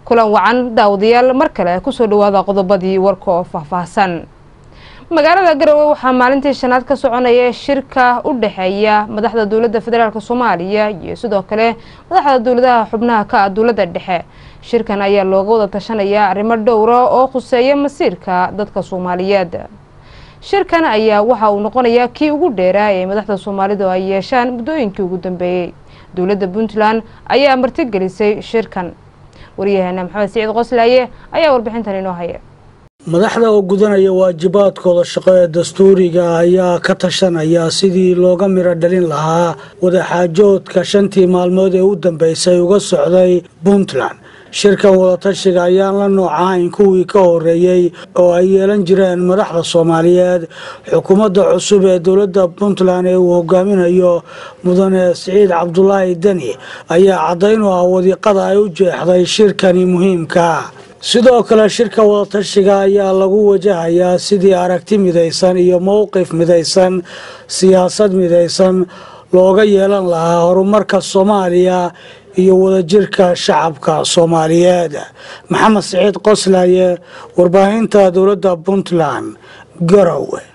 kulan wacan daawadayaal mar kale kusoo dhawaada qodobadii warka oo faahfaahsan magaalada garowe waxaa maalintii shanaad ka soconaya shirka u dhexeeya madaxda dowladda federaalk soomaaliya iyo sidoo kale madaxda dowladaha xubnaha ka ah dowladda dhexe shirkan ayaa looga wada tashanayaa arrimo dhowra oo khuseeya masiirka dadka soomaaliyeed shirkan ayaa waxa uu noqonayaa kii ugu dheeraa ee madaxda soomaalidu ay yeeshaan muddooyinkii ugu dambeeyey dowladda puntland ayaa martigelisay shirkan waryaheena maxamed siciid qoslaaye ayaa warbixintan inoo haya madaxda oo gudanaya waajibaadkooda shaqo ee dastuuriga ayaa ka tashanaya sidii looga miro dhalin lahaa wadaxaajoodka shantii maalmood ee u dambeysay uga socday puntland shirkan wadatashiga ayaan la noocahayn kuwii ka horeeyey oo ay yeelan jireen madaxda soomaaliyeed xukuumadda cusub ee dowladda puntland ee uu hogaaminayo mudane siciid cabdulaahi deni ayaa caddayn u ah wadiiqada ay u jeexday shirkani muhiimka sidoo kale shirka wadatashiga ayaa lagu wajahayaa sidii aragti midaysan iyo mowqif midaysan siyaasad midaysan looga yeelan lahaa horumarka soomaaliya iyo wadajirka shacabka soomaaliyeed maxamed siciid qoslaaye warbaahinta dowladda puntland garowe